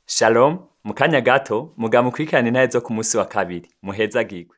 shalom mu kanya gato muga mukurikirane intahe zo ku munsi wa kabiri muhezagirwe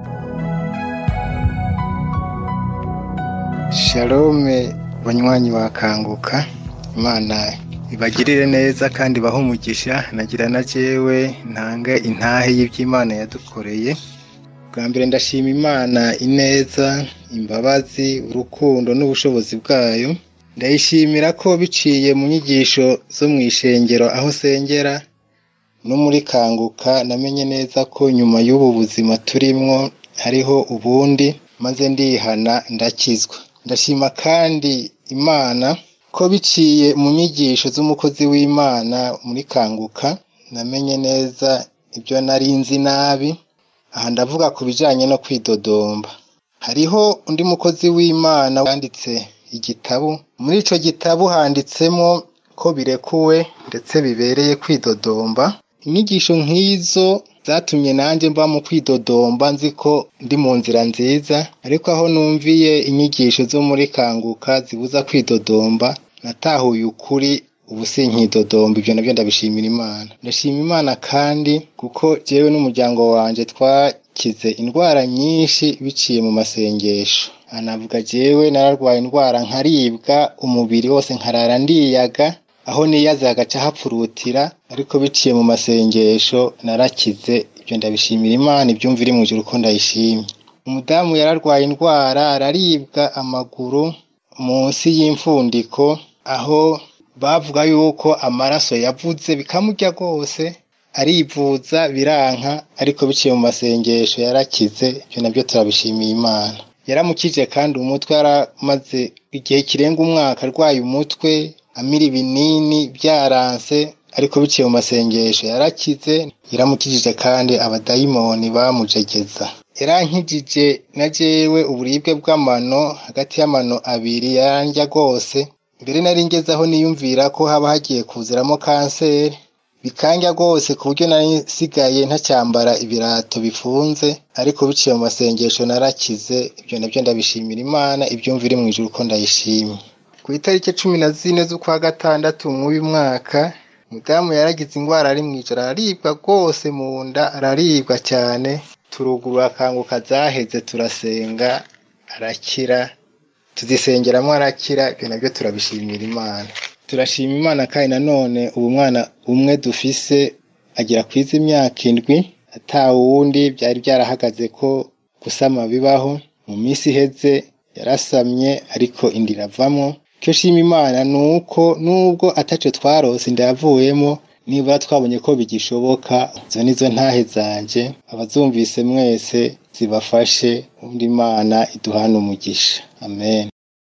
shalome banywanyi bakanguka imana ibagirire neza kandi bahe umugisha nagira na jewe ntange intahe y'ivy'imana yadukoreye bwa mbere ndashima imana ineza imbabazi urukundo n'ubushobozi bwayo ndayishimira ko biciye mu nyigisho zo mu ishengero aho sengera no muri kanguka namenye neza ko nyuma y'ubu buzima turimwo hariho ubundi maze ndihana ndakizwa ndashima kandi imana ko biciye mu nyigisho z'umukozi w'imana muri kanguka namenye neza ibyo nari nzi nabi aha ndavuga ku bijanye no kwidodomba hariho undi mukozi w'imana yanditse igitabu muri ico gitabu handitsemo ko birekuwe ndetse bibereye kwidodomba inyigisho nk'izo zatumye nanjye mba mu kwidodomba nzi ko ndi mu nzira nziza ariko aho numviye inyigisho zo muri kanguka zibuza kwidodomba natahuye ukuri ubu sinkidodomba ibyo nabyo ndabishimira imana ndashima imana kandi kuko jewe n'umuryango wanje twakize indwara nyinshi biciye mu masengesho anavuga jewe nararwaye indwara nkaribwa umubiri wose nkarara ndiyaga aho niyaze hagaca hapfurutira ariko biciye mu masengesho narakize ibyo ndabishimira imana ibyumva iri mu ijuru ko ndayishimye umudamu yararwaye indwara araribwa amaguru munsi y'imfundiko aho bavuga yuko amaraso yavuze bikamurya rwose arivuza biranka ariko biciye mu masengesho yarakize ibyo nabyo turabishimiye imana yaramukije kandi umutwe yaramaze igihe kirenga umwaka arwaye umutwe amira ibinini byaranse ariko biciye mu masengesho yarakize yaramukijije kandi abadayimoni bamujegeza yarankijije na jewe uburibwe bw'amano hagati y'amano abiri yarandya rwose mbere nari ngeze aho niyumvira ko haba hagiye kuziramo kanseri bikanja rwose ku buryo nari nsigaye ntacyambara ibirato bifunze ariko biciye mu masengesho narakize ibyo nabyo ndabishimira imana ibyumva iri mu ijuru ko ndayishimye ku itariki cumi na zine z'ukwa gatandatu mw'uyu mwaka mudamu yaragize indwara ari mu ijoro araribwa rwose mu nda araribwa cyane turugurura akanguka zaheze turasenga arakira tuzisengeramo arakira ibyo nabyo turabishimira imana turashima imana kandi nanone ubu mwana umwe dufise agera ku izi imyaka indwi atawundi byari byarahagaze ko gusama bibaho mu minsi iheze yarasamye ariko inda iravamo icyo shima imana ni uko nubwo ataco twarose inda yavuyemo nibura twabonye ko bigishoboka izo nizo ntahe zanje abazumvise mwese zibafashe undi imana iduhana umugisha amen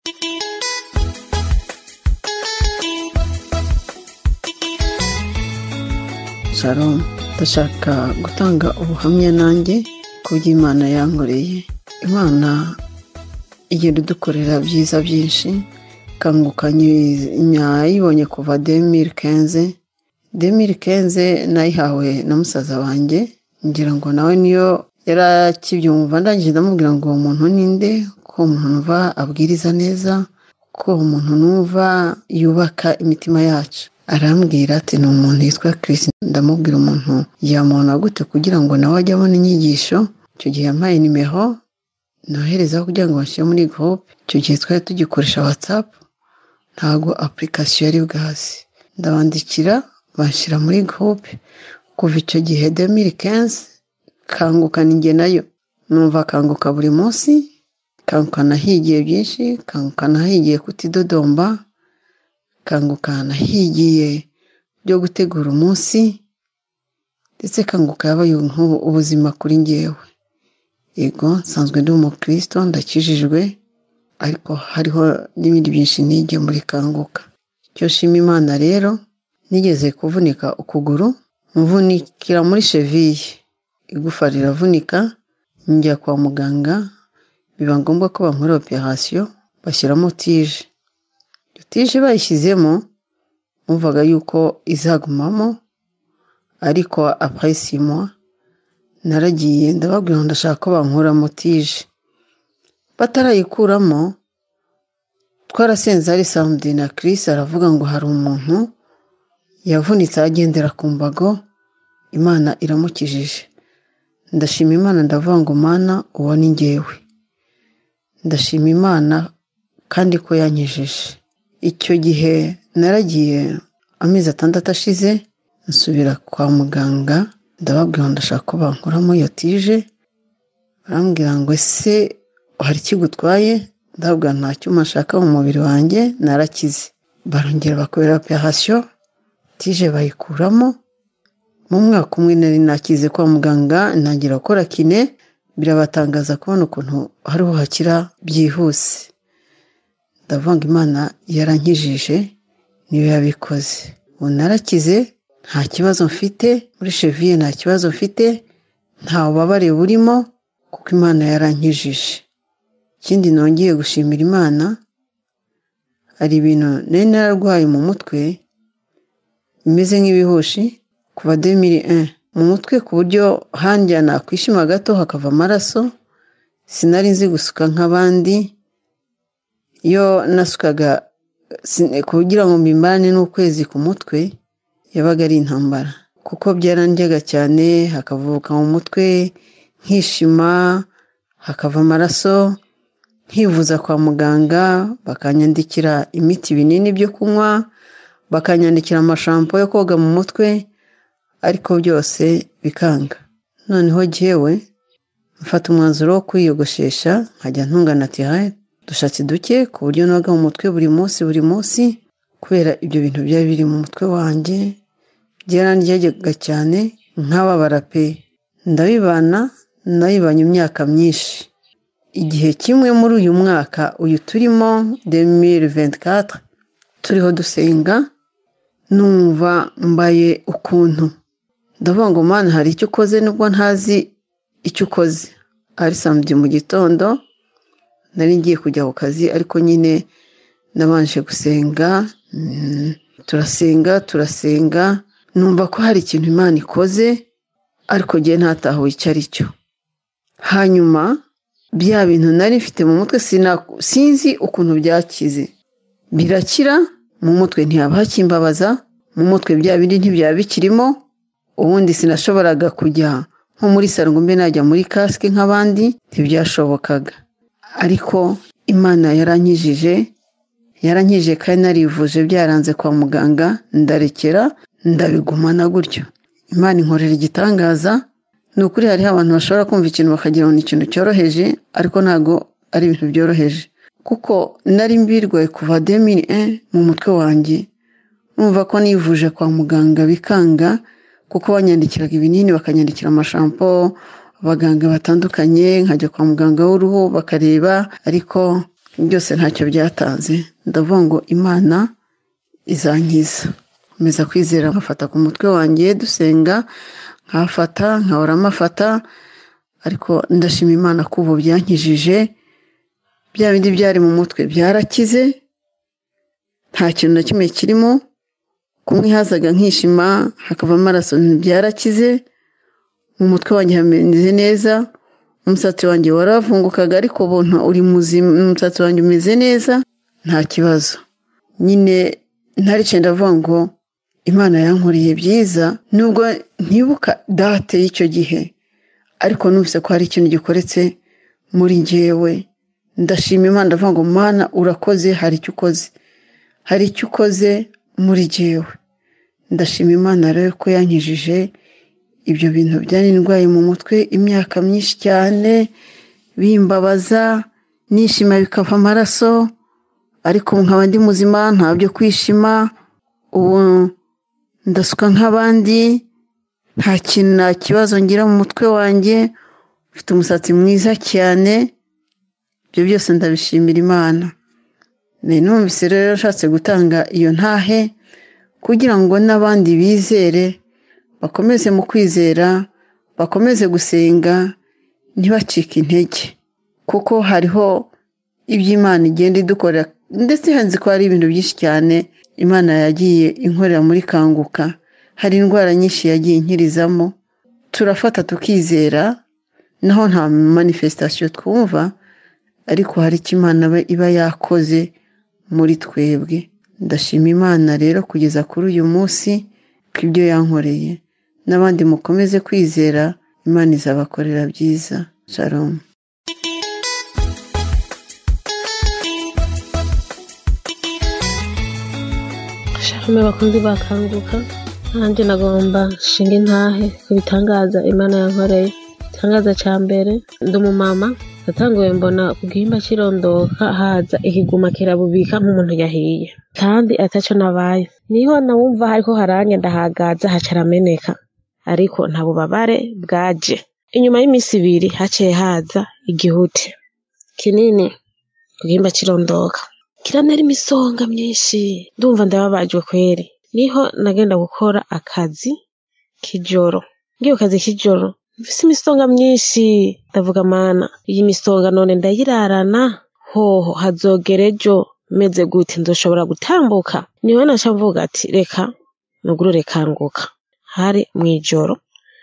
shalom ndashaka gutanga ubuhamya nanjye ku by'imana yankoreye imana igenda idukorera byiza byinshi kanguka nyayibonye kuva demiri kenze demiri kenze nayihawe na musaza wanjye ngira ngo nawe niyo yari akibyumva ndangije ndamubwira ngo uwo muntu ninde ko umuntu numva abwiriza neza ko umuntu numva yubaka imitima yacu arambwira ati ni umuntu yitwa Chris ndamubwira umuntu yamubona gute kugira ngo nawe ajye abona inyigisho icyo gihe yampaye nimero nohereza kugira ngo bashyire muri groupe icyo gihe twari tugikoresha whatsapp ntabwo application yari bwazi ndabandikira bashyira muri groupe kuva icyo gihe demiri kenzi kanguka ninjye nayo numva kanguka buri munsi kanguka nahigiye byinshi kanguka nahigiye kutidodomba kanguka nahigiye byo gutegura umunsi ndetse kanguka yabaye ubuzima kuri ngewe yego nsanzwe ndi umukristo ndakijijwe ariko hariho n'ibindi byinshi nige muri kanguka icyo shima imana rero nigeze kuvunika ukuguru mvunikira muri cheviye igufa riravunika njya kwa muganga biba ngombwa ko bankora operasiyo bashyiramo tije iyo tije bayishyizemo bumvaga yuko izagumamo ariko apayisimwa naragiye ndababwira ngo ndashaka ko bankuramo tije batarayikuramo twarasenze ari samudi na Chris aravuga ngo hari umuntu yavunitse agendera ku mbago imana iramukijije ndashima imana ndavuga ngo mana uwo ni ngewe ndashima imana kandi ko yankijije icyo gihe naragiye amezi atandatu ashize nsubira kwa muganga ndababwira ngo ndashaka ko bankuramo iyo tije barambwira ngo ese hari ikigutwaye ndababwira nta cyuma nshaka mu mubiri wanjye narakize barongera bakorera operasiyo tije bayikuramo mu mwaka umwe nari nakize kwa muganga ntangira gukora kine birabatangaza kubona ukuntu hariho hakira byihuse ndavuga ngo imana yarankijije niyo yabikoze ubu narakize nta kibazo mfite muri cheviye nta kibazo mfite nta bubabare burimo kuko imana yarankijije ikindi nongeye gushimira imana hari ibintu nari nararwaye mu mutwe bimeze nk'ibihushi kuva demiri mu mutwe ku buryo hanjyana kwishima gato hakava amaraso sinari nzi gusuka nk'abandi iyo nasukaga kugira ngo mbimane n'ukwezi ku mutwe yabaga ari intambara kuko byarandyaga cyane hakavuka mu mutwe nkishima hakava amaraso nkivuza kwa muganga bakanyandikira imiti ibinini byo kunywa bakanyandikira amashampo yo koga mu mutwe ariko byose bikanga noneho jyewe mfata umwanzuro wo kwiyogoshesha nkajya ntungana tihari dushatse duke ku buryo noga mu mutwe buri munsi buri munsi kubera ibyo bintu byari biri mu mutwe wanjye byarandyaga cyane nk'ababara pe ndabibana nabibanye imyaka myinshi igihe kimwe muri uyu mwaka uyu turimo demiri ventikatire turiho dusenga numva mbaye ukuntu ndavuga ngo mwana hari icyo ukoze nubwo ntazi icyo ukoze ari samedi mu gitondo nari ngiye kujya ku kazi ariko nyine nabanje gusenga turasenga turasenga numva ko hari ikintu imana ikoze ariko ngiye ntatahuwe icyo ari cyo hanyuma bya bintu nari mfite mu mutwe sinzi ukuntu byakize birakira mu mutwe ntihaba hakimbabaza mu mutwe bya bindi ntibyaba bikirimo ubundi sinashoboraga kujya nko muri salo ngo mbe najya muri kasike nk'abandi ntibyashobokaga ariko imana yarankijije yarankijije kandi narivuje byaranze kwa muganga ndarekera ndabigumana gutyo imana inkorera igitangaza ni ukuri hariho abantu bashobora kumva ikintu bakagira ngo ni ikintu cyoroheje ariko ntabwo ari ibintu byoroheje kuko nari mbirwaye kuva demiri mu mutwe wanjye numva ko nivuje kwa muganga bikanga kuko banyandikiraga ibinini bakanyandikira amashampo abaganga batandukanye nkajya kwa muganga w'uruhu bakareba ariko byose ntacyo byatanze ndavuga ngo imana izankiza nkomeza kwizera nkafata ku mutwe wanjye dusenga nkafata nkahora amafata ariko ndashima imana ko ubu byankijije bya bindi byari mu mutwe byarakize nta kintu na kimwe kirimo kumwe hazaga nkishima hakava amaraso byarakize mu mutwe wanjye hameze neza umusatsi wanjye waravungukaga ariko ubuntu uri muzima umusatsi wanjye umeze neza nta kibazo nyine ntarice ndavuga ngo imana yankoreye byiza nubwo ntibuka date y'icyo gihe ariko numvise ko hari ikintu gikoretse muri ngewe ndashima imana ndavuga ngo mana urakoze hari icyo ukoze hari icyo ukoze muri ngewe ndashima imana rero ko yankijije ibyo bintu byari ndwaye mu mutwe imyaka myinshi cyane bimbabaza nishima bikava amaraso ariko nkaba ndi muzima nta byo kwishima ubu ndasuka nk'abandi nta kintu nta kibazo ngira mu mutwe wanjye ufite umusatsi mwiza cyane ibyo byose ndabishimira imana numvise rero ashatse gutanga iyo ntahe kugira ngo n'abandi bizere bakomeze mu kwizera bakomeze gusenga ntibacike intege kuko hariho iby'imana igenda idukorera ndetse hanze ko hari ibintu byinshi cyane imana yagiye inkorera muri kanguka hari indwara nyinshi yagiye inkirizamo turafata tukizera naho nta manifesitasiyo twumva ariko hari icyo imana iba yakoze muri twebwe ndashima imana rero kugeza kuri uyu munsi ku ibyo yankoreye n'abandi mukomeze kwizera imana izabakorera byiza shalom shalom bakunzi bakanguka nanjye nagomba nshinga intahe ku bitangaza imana yankoreye igitangaza cya mbere ndi umumama natanguye mbona ku gihimba kirondoka haza ikiguma kirabubika nk'umuntu yahiye kandi atacyo nabaye niho nawumva hariko harange ndahagaza haca arameneka ariko nta bubabare bwaje inyuma y'iminsi ibiri haciye haza igihute kinini ku gihimba kirondoka kiranera imisonga myinshi ndumva ndababajwe kweri niho nagenda gukora akazi k'ijoro ngiyo kazi k'ijoro mfise imisonga myinshi ndavuga mana iyi misonga none ndayirarana hoho hazogera ejo meze gute nzoshobora gutambuka niho naca mvuga ati reka nugurure kanguka hari mw'ijoro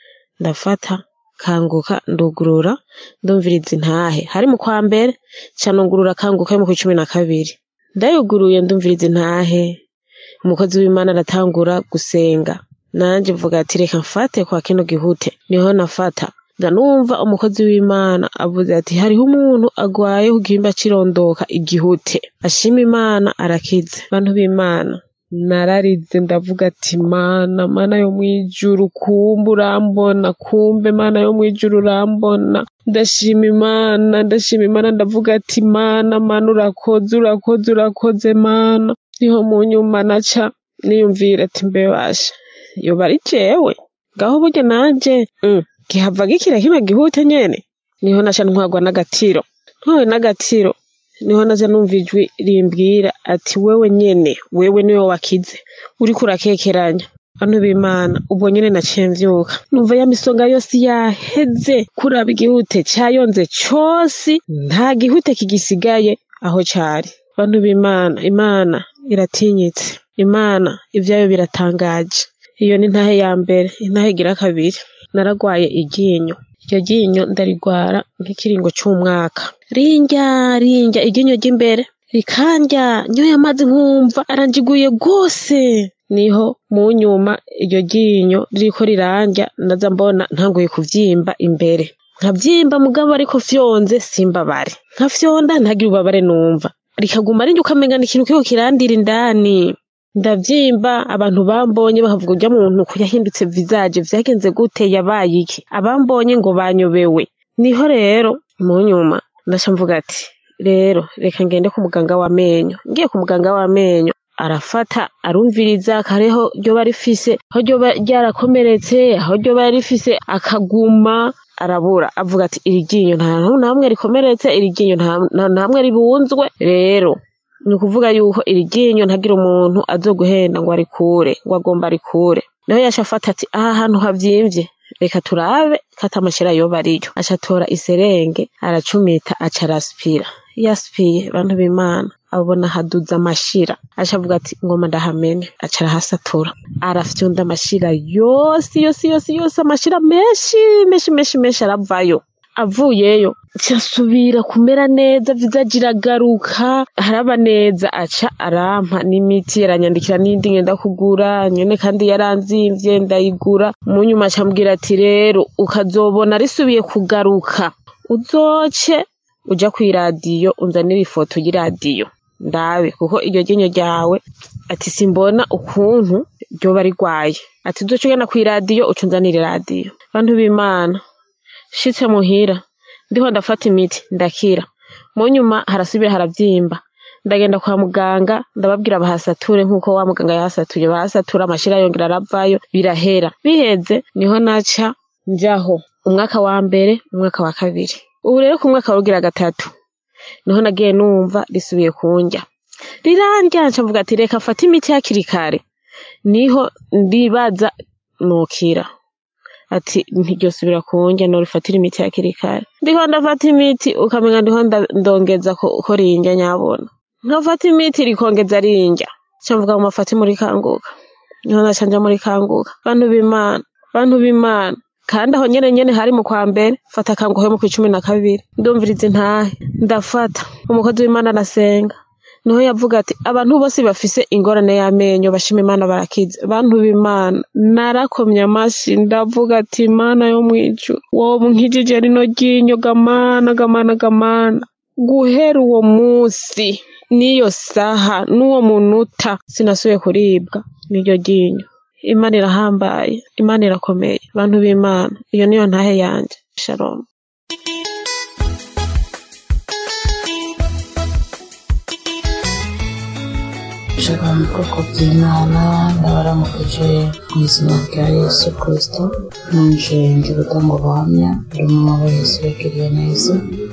ndafata kanguka ndugurura ndumviriza intahe hari mu kwa mbere ca nugurura kanguka yo mu kwa cumi na kabiri ndayuguruye ndumviriza intahe umukozi w'imana aratangura gusenga nanje mvuga ati reka mfate kwa kino gihute niho nafata ndanumva umukozi w'imana avuze ati hariho umuntu agwaye ku gihimba kirondoka igihute ashima imana arakize bantu b'imana nararize ndavuga ati mana mana yo mwijuru kumbe urambona kumbe mana yo mwijuru urambona ndashima imana ndashima imana ndavuga ati mana mana urakoze urakoze urakoze mana niho mu nyuma naca niyumvira ati mbebasha yoba ari jewe ngaho burya nanje mm, gihava gikira kino gihute nyene niho naca ntwagwa n'agatiro ntwawe n'agatiro niho naja numva ijwi rimbwira ati wewe nyene wewe niwe wakize uriko urakekeranya bantu b'imana ubwo nyene naciye mvyuka numva ya misonga yose yaheze kuraba igihute cayonze cose nta gihute kigisigaye aho cari bantu b'imana imana iratinyitse imana ivyayo biratangaje iyo ni intahe ya mbere intahe igira kabiri naragwaye iryinyo iryo ryinyo ndarigwara nk'ikiringo c'umwaka rinjya rinjya iryinyo ry'imbere rikandya nyoye amazi nkumva aranjiguye rwose niho mu nyuma iryo ryinyo ririko rirandya ndaza mbona ntanguye kuvyimba imbere nkavyimba mugabo ariko fyonze simbabare nkafyonda ntagire ububabare numva rikaguma rinjya ukamenga ni ikintu kiriko kirandira indani ndavyimba abantu bambonye bakavuga urya muntu ko yahindutse visage vyagenze gute yabaye iki abambonye ngo banyobewe niho rero mu nyuma ndaca mvuga ati rero reka ngende ku muganga w'amenyo ngiye ku muganga w'amenyo arafata arumviriza kareho ryoba rifise aho ryoba ryarakomeretse aho ryoba rifise akaguma arabura avuga ati iri ryinyo nta hantu na hamwe rikomeretse iri ryinyo nta- nta na hamwe ribunzwe rero ni ukuvuga yuko iri ryinyo ntagira umuntu azoguhenda ngo arikure ngo agomba arikure naho yaca afata ati aha hantu havyimvye reka turabe kata amashira yoba ariyo aca atora iserenge aracumita aca araspira iyo aspiye bantu b'imana abona haduza amashira aca avuga ati ngoma ndahamene aca arahasatura arafyonda amashira yose yose yose yose amashira menshi menshi menshi menshi aravayo avuyeyo nsubira kumera neza vizaji iragaruka haraba neza aca arampa n'imiti aranyandikira n'indi ngenda kugura nyene kandi yaranzimvye ndayigura mu nyuma aca ambwira ati rero ukazobona risubiye kugaruka uzoce uja kw'iradiyo unzanire ifoto y'iradiyo ndabe kuko iryo ryinyo ryawe ati simbona ukuntu ryoba rigwaye ati uzoca ugenda kw'iradiyo uca unzanira iradiyo bantu b'imana shitse muhira ndiho ndafata imiti ndakira mu nyuma harasubira haravyimba ndagenda kwa muganga ndababwira bahasature nk'uko wa muganga yahasatuye bahasatura amashira yongera aravayo birahera biheze niho naca njaho umwaka wa mbere umwaka wa kabiri ubu rero ku mwaka warugira gatatu niho nagiye numva risubiye kunjya rirandya nca mvuga ati reka mfate imiti hakiri kare niho ndibaza nokira ati ntiryosubira kunjya norifatira imiti hakiri kare ndiho ndafata imiti ukamenya ndiho nda- ndongeza ko ko rinjya nyabona nkafata imiti rikongeza rinjya nca mvuga ngo mafate muri kanguka niho naca nja muri kanguka bantu b'imana bantu b'imana kandi aho nyene nyene hari mu kwa mbere fata kanguka yo mu kw'icumi na kabiri ndumviriza intahe ndafata umukozi w'imana arasenga niho yavuga ati abantu bose bafise ingorane y'amenyo bashima imana barakize bantu b'imana narakomye amashyi ndavuga ati imana yo mu ijuru wowe nkijije rino ryinyo gamana gamana gamana guhera uwo munsi n'iyo saha n'uwo munota sinasubiye kuribwa n'iryo ryinyo imana irahambaye imana irakomeye bantu b'imana iyo niyo ntahe yanjye shalom Shaka mu bwoko bw'Imana ndabaramukije mu izina rya Yesu Kristo nanje nje gutanga ubuhamya buri umwe wese yagiriye neza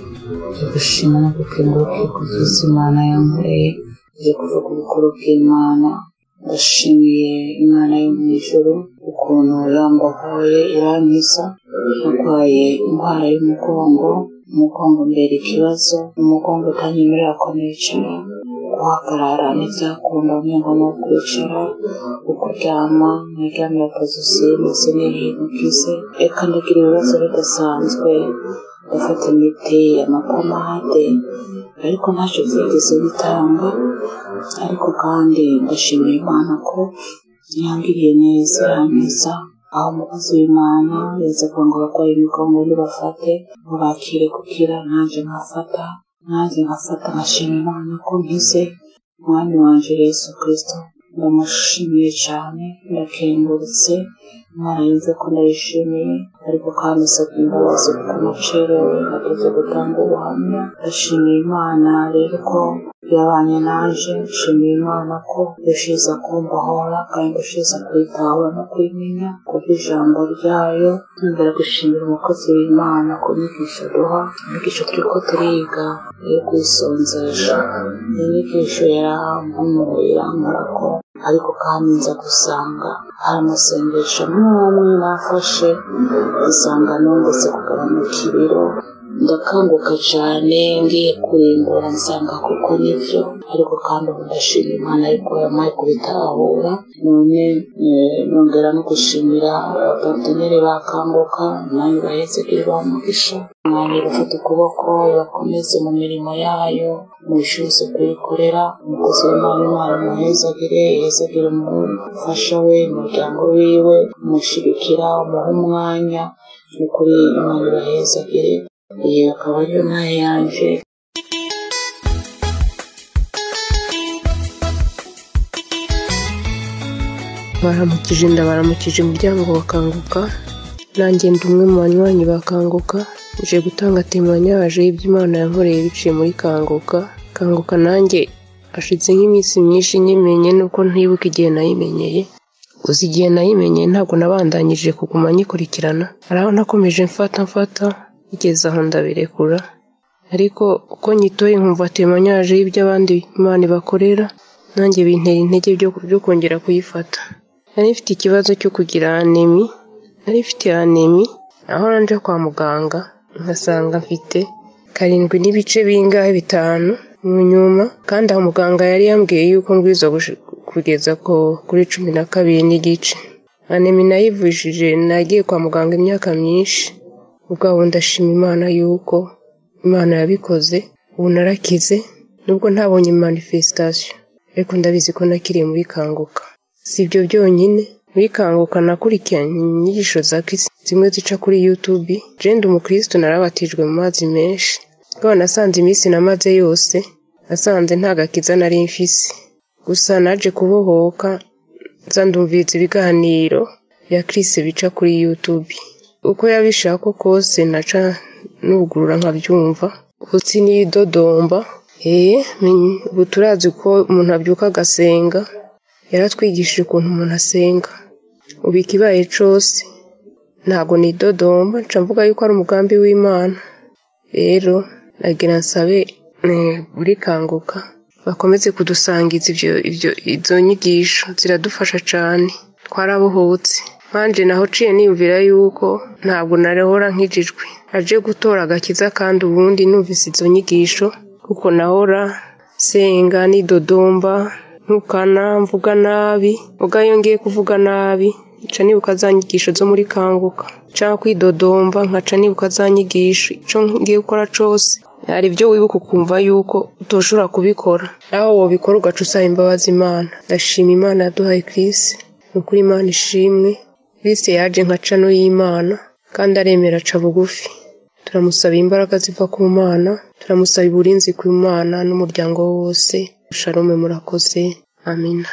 nje gushima no gukenguruka ku byiza Imana yankoreye nje kuvuga ubukuru bw'Imana ndashimiye Imana yo mu ijuru ukuntu yambohoye irankiza narwaye indwara y'umugongo umugongo mbere ikibazo umugongo utanyemerera ko nicara guhagarara ntibyakunda umengo ni ukwicara ukuryama nkiryamira akazosi ndetse n'ibintu byize reka ndagira ibibazo bidasanzwe ndafata imiti amapomade ariko ntacyo byigeze bitanga ariko kandi ndashimira imana ko yangiriye neza irankiza aho umukozi w'imana yaza kugira ngo abarwayi imigongo nibafate ngo bakire gukira nanjye nkafata nanjye nkafata nkashima imana ko nkize umwami wanje yesu kirisito ndamushimiye cyane ndakengurutse imana yumve ko ndayishimiye ariko kandi isabye imbabazi kuko nacerewe nageze gutanga ubuhamya ndashimiye imana rero ko yabanye naje nshimiye imana ko yashize kumbohora kandi yashize kuyitahura no kuyimenya kubw'ijambo ryayo nongera gushimira umukozi w'imana ku nyigisho duha inyigisho turiko turiga yo kwisonzesha inyigisho yarampumuye irankorako ariko kandi nza gusanga hari amasengesho n'umwe nafashe nsanga nongetse kugabanuka ibiro ndakanguka cyane ngiye kurimbura nsanga kuko nibyo ariko kandi ubu ndashima imana yuko yamaye kubitahura none nongera no gushimira abapateneri bakanguka nanjye bahetse kuri ba mugisha mwanya bafata ukuboko bakomeze mu mirimo yayo mubishoboze kuyikorera umukozi w'imana imana muhezagire yezagire umufasha we umuryango wiwe umushigikira umuha umwanya ni kuri imana ibahezagire iyi akaba ariyo ntayo yanje baramukije ndabaramukije umuryango bakanguka nanjye ndi umwe mu banywanyi bakanguka nje gutanga temanyaje y'ibyo imana yankoreye biciye muri kanguka kanguka nanjye hashize nk'iminsi myinshi nyimenye nuko ntibuka igihe nayimenyeye uzi igihe nayimenyeye ntabwo nabandanyije kuguma nyikurikirana hari aho nakomeje mfata mfata igeze aho ndabirekura ariko uko nyitoye nkumva temanyaje y'ibyo abandi imana ibakorera nanjye bintera intege byo kongera kuyifata nari mfite ikibazo cyo kugira anemi nari mfite anemi aho nanje kwa muganga nkasanga mfite karindwi n'ibice bingahe bitanu mu nyuma kandi aho muganga yari yambwiye yuko mbwiza kugeza kuri cumi na kabiri n'igice anemi nayivujije nagiye kwa muganga imyaka myinshi ubwabo ndashima imana yuko imana yabikoze ubu narakize nubwo ntabonye manifestation ariko ndabizi ko nakiriye muri kanguka si ibyo byonyine muri kanguka nakurikiranye inyigisho za kirisi zimwe zica kuri yutubi jenda umukristo narabatijwe mu mazi menshi rwaba nasanze iminsi namaze yose nasanze nta gakiza nari mfise gusa naje kubohoka nza ndumviriza ibiganiro bya kirisi bica kuri yutubi uko yabishaka kose naca nugurura nkabyumva utsi nidodomba eee ubu turazi ko umuntu abyuka agasenga yaratwigishije ukuntu umuntu asenga ubu ikibaye cose ntabwo nidodomba nca mvuga yuko ari umugambi w'imana rero nagira nsabe buri kanguka bakomeze kudusangiza ibyo ibyo izo nyigisho ziradufasha cyane twarabohotse nkanje naho ciye niyumvira yuko ntabwo narehora nkijijwe aje gutora agakiza kandi ubundi numvise izo nyigisho kuko nahora senga nidodomba ntukana mvuga nabi ubwo iyo ngiye kuvuga nabi nca nibuka za nyigisho zo muri kanguka cyangwa kwidodomba nkaca nibuka za nyigisho icyo ngiye gukora cyose hari ibyo wibuka ukumva yuko utoshobora kubikora naho wabikora ugaca usaba imbabazi imana ndashima imana yaduhaye kirisi ni ukuri imana ishimwe kirisi yaje nka cano y'imana kandi aremera aca bugufi turamusaba imbaraga ziva ku mana turamusaba uburinzi ku mana n'umuryango we wose shalome murakoze amina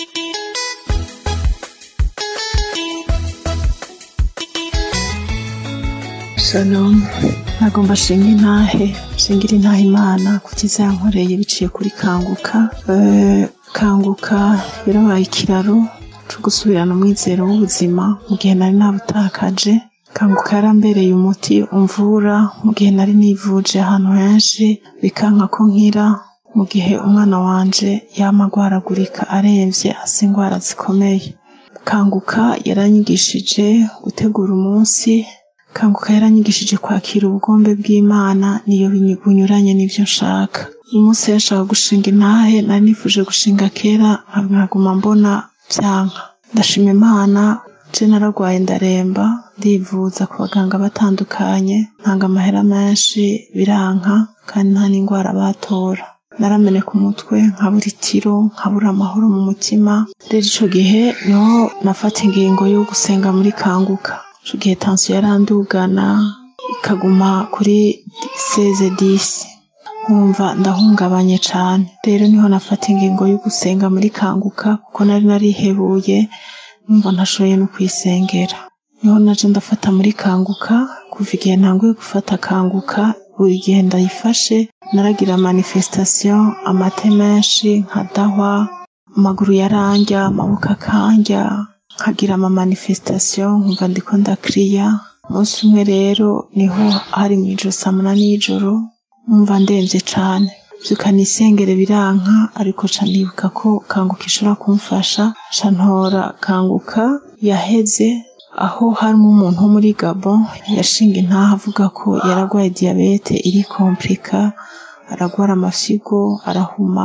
shalom ntabwo mbashinga intahe shingira intahe imana ku cyiza yankoreye biciye kuri kanguka Eh, kanguka yarabaye ikiraro cyo gusubirana umwizero w'ubuzima mu gihe nari nabutakaje kanguka yarambereye umuti umvura mu gihe nari nivuje ahantu henshi bikanka ko nkira mu gihe umwana wanje yama agwaragurika aremvye asa indwara zikomeye kanguka yaranyigishije gutegura umunsi kanguka yaranyigishije kwakira ubugombe bw'imana niyo binyu- bunyuranye n'ibyo nshaka uyu munsi rero nshaka gushinga intahe nari nifuje gushinga kera nkaguma mbona byanka ndashima imana je naragwaye ndaremba ndivuza ku baganga batandukanye ntanga amahera menshi biranka kandi nta n'indwara batora narameneka umutwe nkabura itiro nkabura amahoro mu mutima rero ico gihe niho nafata ingingo yo gusenga muri kanguka ico gihe tansiyo yarandugana ikaguma kuri seze disi nkumva ndahungabanye cane rero niho nafata ingingo yo gusenga muri kanguka kuko nari narihebuye numva ntashoboye no kwisengera niho naje ndafata muri kanguka kuva igihe ntanguye gufata kanguka buri gihe ndayifashe naragira manifestation amate menshi nkadahwa amaguru yarandya amaboko akandya nkagira ama manifestation nkumva ndiko ndakiriya umunsi umwe rero niho hari mu ijoro saa munani y'ijoro numva ndemvye cane vyuka nisengere biranka ariko ca nibuka ko kanguka ishobora kumfasha ca ntora kanguka yaheze aho harimo umuntu wo muri gabon yashinga intaha avuga ko yaragwaye diyabete iri komplika aragwara amafyigo arahuma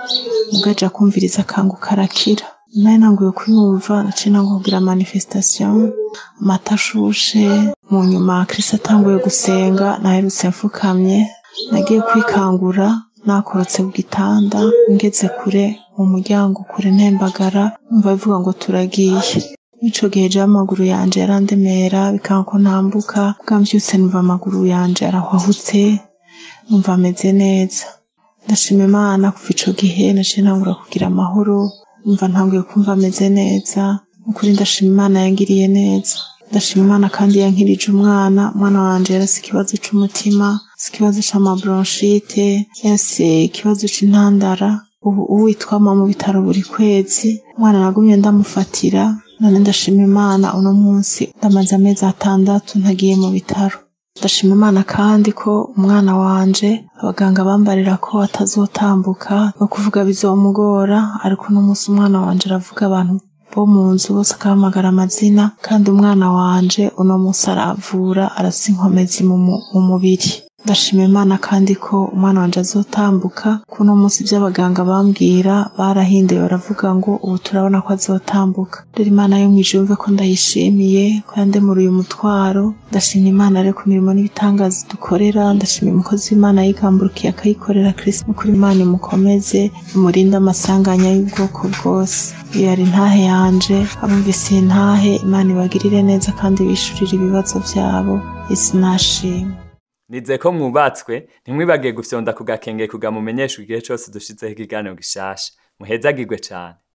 mugaja kumviriza akanguka arakira nari nanguye kuyumva naciye nanguye kugira manifestation amata ashushe mu nyuma kirisi atanguye gusenga naherutse mfukamye nagiye kwikangura nakorotse ku gitanda ngeze kure mu muryango kure ntembagara numva bivuga ngo turagiye ico gihe jewe amaguru yanje yarandemera bikanga ko ntambuka bwamvyutse numva amaguru yanje arahwahutse numva ameze neza ndashima imana kuva ico gihe naciye ntangura kugira amahoro numva ntanguye kumva ameze neza ukuri ndashima imana yangiriye neza ndashima imana kandi yankirije umwana umwana wanje yarasi ikibazo c'umutima si ikibazo c'amabronchite yase ikibazo c'intandara ubu uwitwama mu bitaro buri kwezi umwana nagumye ndamufatira none ndashima imana uno munsi ndamaze amezi atandatu ntagiye mu bitaro ndashima imana kandi ko umwana wanje abaganga bambarira ko atazotambuka no kuvuga bizomugora ariko uno munsi umwana wanje aravuga abantu bo mu nzu bose akahamagara amazina kandi umwana wanje uno munsi aravura arasa inkomezi mu mu- mu mubiri ndashima imana kandi ko umwana wanje azotambuka ko uno munsi ibyo abaganga bambwira barahinduye baravuga ngo ubu turabona ko azotambuka rero imana yo mw'ijuru yumve ko ndayishimiye ko yandemura uyu mutwaro ndashima imana rero ku mirimo n'ibitangaza dukorera ndashima umukozi w'imana yigamburukiye akayikorera kirisi n'ukuri imana imukomeze imurinde amasanganya y'ubwoko bwose iyo yari intahe yanje abumvise iyi ntahe imana ibagirire neza kandi bishurire ibibazo byabo isi nashimwe nize ko mwubatswe ntimwibagiye gufyonda ku gakenge kugamumenyesha igihe cyose dushizeho ikiganiro gishasha muhezagirwe cyane